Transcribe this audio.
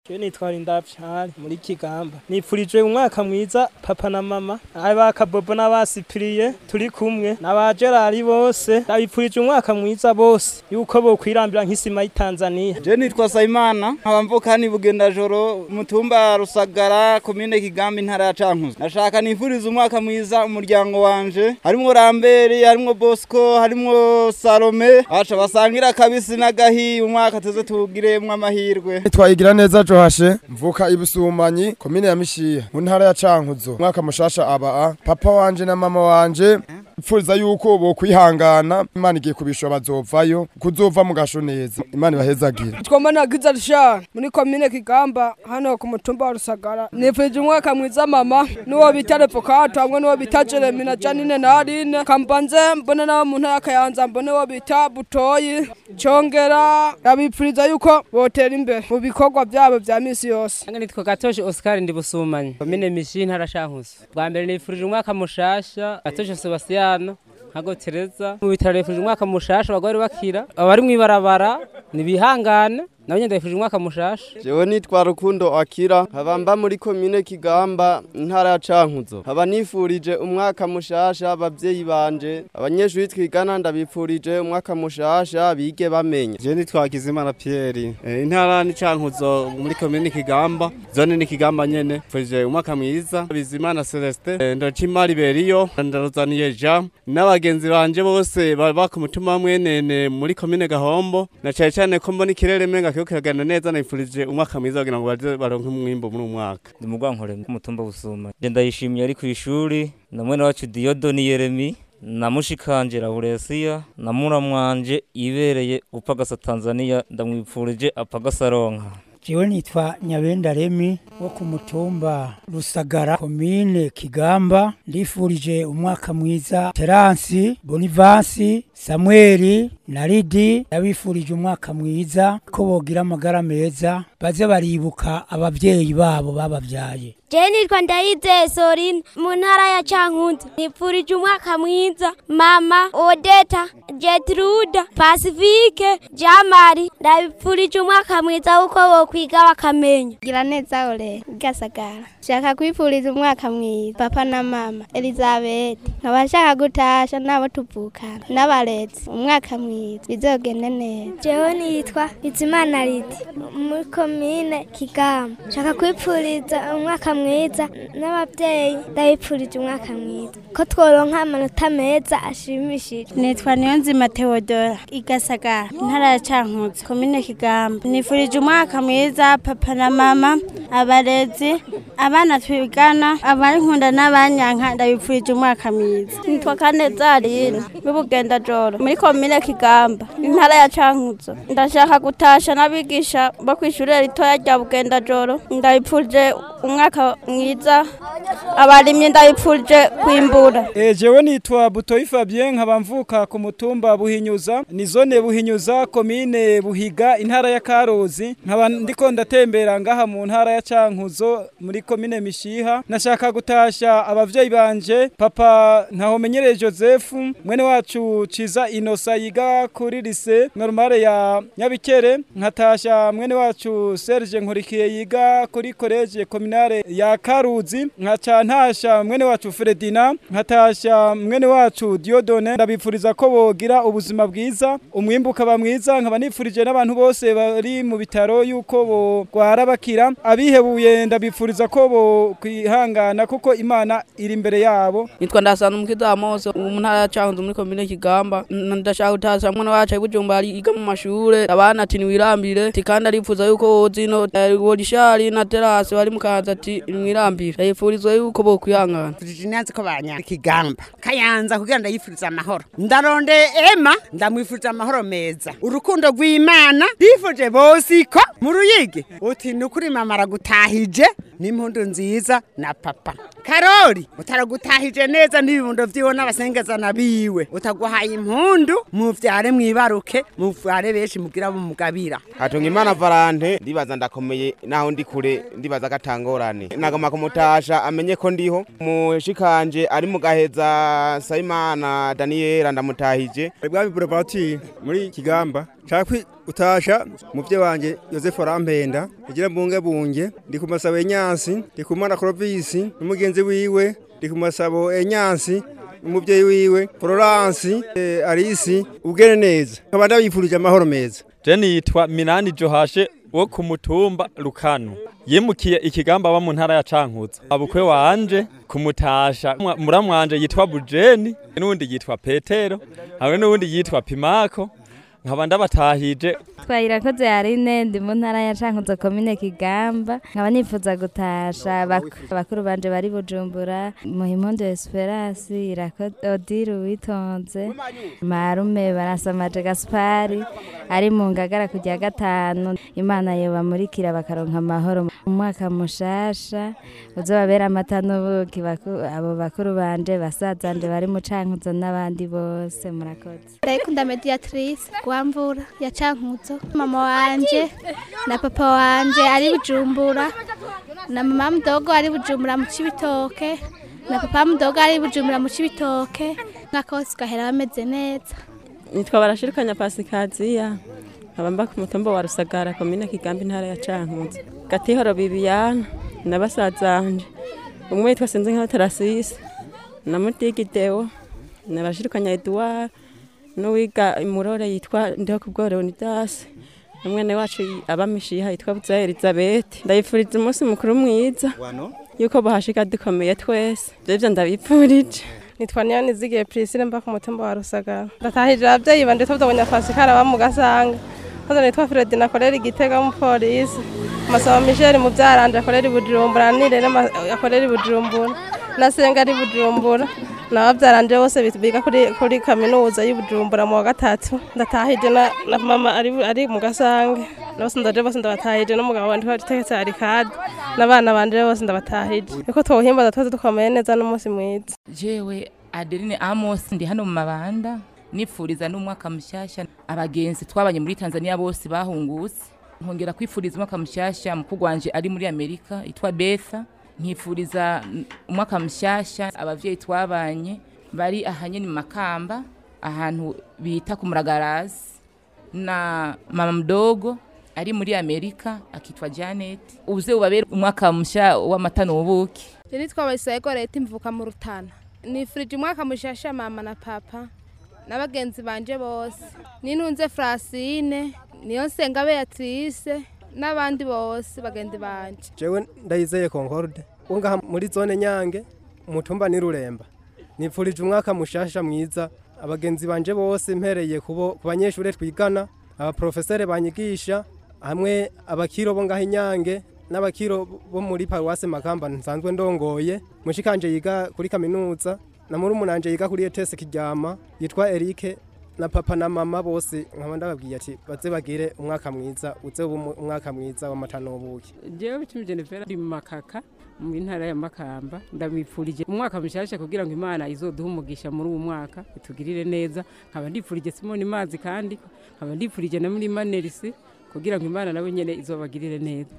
Je nitwara indapyari muri Kigamba. Nipfurije umwaka mwiza papa na mama, aba kabobo n'abasipiriye turi kumwe n'aba Gerard bose. Ndabipfurije umwaka mwiza bose yuko bo kwirambira nk'isima y'Tanzania. Je nitwa Sayimana nkaba mvuka ni Bugendajoro mutumba Rusagara komine Kigamba intara ya Cankuzo. Nashaka nifuriza umwaka mwiza umuryango wanje harimwo Ramberi harimwo Bosco harimwo Salome acha basangira kabisi n'agahi umwaka tuze tugiremwe amahirwe. twayigira neza johashe mvuka ibusumanyi komine ya mishiha mu ntara ya cankuzo umwaka mushasha aba papa wanje na mama wanje ipfuriza yuko bo kwihangana imana igiye kubishwa bazovayo kuzova mu gasho neza imana ibahezagire twoma nagize rishara muri komine kigamba hano ku mutumba wa rusagara nifurije umwaka mwiza mama n'uwo bita revokato hamwe n'uwo bita jeremi na janine na aline kambanze mbone n'abo mu ntara ya kayanza mbone uwo bita butoyi congera ndabipfuriza yuko botera imbere mu bikorwa byabo vya misi yose Nange nitwa Gatoshe Oscar ndi Busumanye. Komine Mishi ntara Shankuzo. Bwa mbere nifurije umwaka mushasha Gatoshe Sebastiano nkago Tereza. Mu bitaro nifurije umwaka mushasha abagore bakira. Abari mwibarabara nibihangane. Nabo ndifurije umwaka mushasha. Jewe nitwa Rukundo Akira nkaba mba muri komine Kigamba intara ya Cankuzo nkaba nifurije umwaka mushasha abavyeyi banje abanyeshuri twigana ndabipfurije umwaka mushasha bige bamenya Je nitwa Kizimana Pierre Eh, intara ni Cankuzo muri komine Kigamba zone ni Kigamba nyene furije umwaka mwiza Bizimana Celestin eh, Ndocimari Beriyo ndaruzaniye Jean n'abagenzi banje bose baba ku mutima mwenene muri komine Gahombo na cyane cyane ko mbona ikirere menga kiyo kiragana neza nifurije umwaka mwiza kugira ngo baze baronke umwimbo muri uyu mwaka ndi mugwankore kumutumba busuma je ndayishimiye ari kwishuri na mwene wacu Diodo ni Yeremi na mushikanje Lauresiya na muramwanje ibereye upagasa Tanzania ndamwipfurije apagasa ronka jewe nitwa nyabenda remi wo ku mutumba rusagara komine kigamba ndifurije umwaka mwiza teransi bonivansi samweli na ridi ndabifurije umwaka mwiza ko bogira amagara meza baze baribuka abavyeyi babo babavyaye Je nitwa Ndayize Sorine mu ntara ya Cankuzo. Nipfurije umwaka mwiza mama Odeta, Jetruda, Pacifique, Jamari. Ndabipfurije umwaka mwiza uko bokwiga bakamenya. gira neza ole gasagara shaka kwifuriza umwaka mwiza papa na mama elizabeth nkaba nshaka gutasha n'abo tuvukana n'abarezi umwaka mwiza bizogende neza Jewe nitwa Bizimana Lidi muri komine Kigamba. Shaka kwipfuriza umwaka mwiza n'abavyeyi ndabipfurije umwaka mwiza ko tworonka amanota meza ashimishije. nitwa niyonzima teodora igasagara intara ya cankuzo komine kigamba nifurije umwaka mwiza papa na mama abarezi abana twigana abankunda n'abanyanka ndabipfurije umwaka mwiza nitwa kaneza aline w'ibugenda joro muri komine kigamba intara ya cankuzo ndashaka gutasha n'abigisha bo kw'ishure ritoya rya bugenda joro ndabipfurije umwaka mwiza abarimyi ndabipfurije kwimbura E, jewe nitwa Butoyi Fabien nkaba mvuka ku mutumba Buhinyuza ni zone Buhinyuza komine Buhiga intara ya Karozi nkaba ndiko ndatembera ngaha mu ntara ya Cankuzo muri komine Mishiha nashaka gutasha abavyeyi banje papa ntahomenyereye Joseph mwene wacu Ciza Inosa yiga kuri lycée normale ya Nyabikere nkatasha mwene wacu Serge Nkurikiye yiga kuri college communale ya Karuzi nkaca ntasha mwene wacu Fredina nkatasha mwene wacu Diodone ndabipfuriza ko bogira ubuzima bwiza umwimbu ukaba mwiza nkaba nifurije n'abantu bose bari mu bitaro yuko bogwara bakira abihebuye ndabipfuriza ko bo kwihangana kuko Imana iri imbere yabo nitwa ndasana umukiza mose mu ntara ya cankuzo muri komine kigamba N- ndashaka gutasha mwana wacu ari bujumbura ari- yiga mu mashure abana ati niwirambire ati kandi aripfuza yuko wozino wolishari na terasi bari mu kanza ati mwirambire ndayipfurizwa yuko bokwihangana nanzi ko banya kigamba kayanza kugira ndayifuriza amahoro ndaronde ema ndamwifuriza amahoro meza urukundo rw'imana ndifuje bose ko mu ruyigi uti nukuri mama aragutahije n'impundu nziza na papa karori utaragutahije neza n'ibibundo vyiwe n'abasengezana biwe utaguhaye impundu muvyare mwibaruke muvyare benshi mugira mumugabira hatunga imana valante ndibaza ndakomeye naho ndi kure ndibaza agatangorane nagoma kumutasha amenye ko ndiho mushikanje ari mu gaheza sayimana daniyela ndamutahije bwami buravati muri kigamba nshaka utasha muvye wanje Joseph Rampenda igira bunge bunge ndi ku masabo enyansi ndi ku mwana Clovis n'umugenzi wiwe ndi ku masabo enyansi umuvyeyi wiwe Florence eh, Arisi ugene neza nkaba ndabifurije amahoro meza je nitwa Minani Johashe wo ku mutumba Rukano yimukiye ikigamba aba mu ntara ya Cankuzo abukwe wanje kumutasha muramwanje yitwa Bujeni n'undi yitwa Petero hamwe n'undi yitwa Pimako nkaba ndabatahije twayirakoze yarine ndi mu ntara ya Cankuzo komine Kigamba nkaba nifuza gutasha bakuru banje bari Bujumbura Muhimondo Esperance irakoze Odile witonze Marume barasamaje Gaspari ari mu ngagara kujya gatanu Imana yoba murikira bakaronka amahoro umwaka mushasha uzobabera amata n'ubuki abo bakuru banje basazanje bari mu Cankuzo n'abandi bose murakoze ndayikunda mediatrice gwamvura ya Cankuzo mama wanje na papa wanje ari bujumbura na mama mdogo ari bujumbura mu cibitoke na papa mdogo ari bujumbura mu cibitoke nkakose gahera bameze neza nitwa barashirikanya pasikaziya nkaba mba ku mutumba wa rusagara komine kigambi intara ya cankuzo gatihoro bibiyana na basazanje umwe yitwa sinzi nka tarasisi na mutigideo na barashirikanya eduard n'uwiga imurore yitwa ndiho kubwo leonidas umwene wacu abamishiha yitwa buza elizabeth ndayifuriza umunsi mukuru mwiza yuko bahashika dukomeye twese ivyo ndabipfurije nitwa niyoni zigiye prisile mba ku mutumba wa rusagara ndatahije abavyeyi banje tuvuganya pasikara ba mu gasanga maze nitwa Fredina akorera igitega w'umupolisi masaba Michel mu byaranje akorera i Bujumbura nirere akorera i Bujumbura na Senga ari Bujumbura nababyaranje bose biga kuri kuri kaminuza y'Ubujumbura mu wa gatatu ndatahije na, na mama ari ari mu gasange bose ndaje bose ndabatahije n'umugabo wanje wategetse ari kadi n'abana banje bose ndabatahije niko twohimbaza twese dukomeye neza n'umunsi mwiza jewe Adeline Amos ndi hano mu mabanda nipfuriza n'umwaka mushyashya abagenzi twabanye muri Tanzania bose bahungutse nkongera kwifuriza umwaka mushyashya mukuru wanje ari muri Amerika yitwa Betha nkifuriza umwaka mushyashya abavyeyi twabanye bari ahanye ni makamba ahantu bita ku muragarazi na mama mdogo ari muri Amerika akitwa Janet uze ubabere umwaka mushya w'amata n'ubuki nitwa Bayisego leta imvuka mu rutana nifurije umwaka mushasha mama na papa n'abagenzi banje bose nintunze Francine niyo nsenga Beatrice n'abandi bose bagenzi banje jewe ndayizeye Concorde ungaha muri zone Nyange umutumba ni Ruremba nipfurije umwaka mushasha mwiza abagenzi banje bose mpereye kubo ku banyeshure twigana abaprofesere banyigisha hamwe abakiro bo ngaho Inyange n'abakiro bo muri Paruwase Makamba nsanzwe ndongoye mushikanje yiga kuri kaminuza na muri umunanje yiga kuri ETS Kiryama yitwa Eric na papa na mama bose nkaba ndababwiye ati baze bagire umwaka mwiza uze umwaka mwiza w'amata n'ubuki jewe bicumi Jennifer ndi mu makaka mu ntara ya Makamba ndamwipfurije umwaka mushasha kugira ngo Imana izoduha umugisha muri uwo mwaka itugirire neza nkaba ndipfurije Simoni Mazi kandi nkaba ndipfurije na muri Manerisi kugira ngo Imana nawe nyene izobagirire neza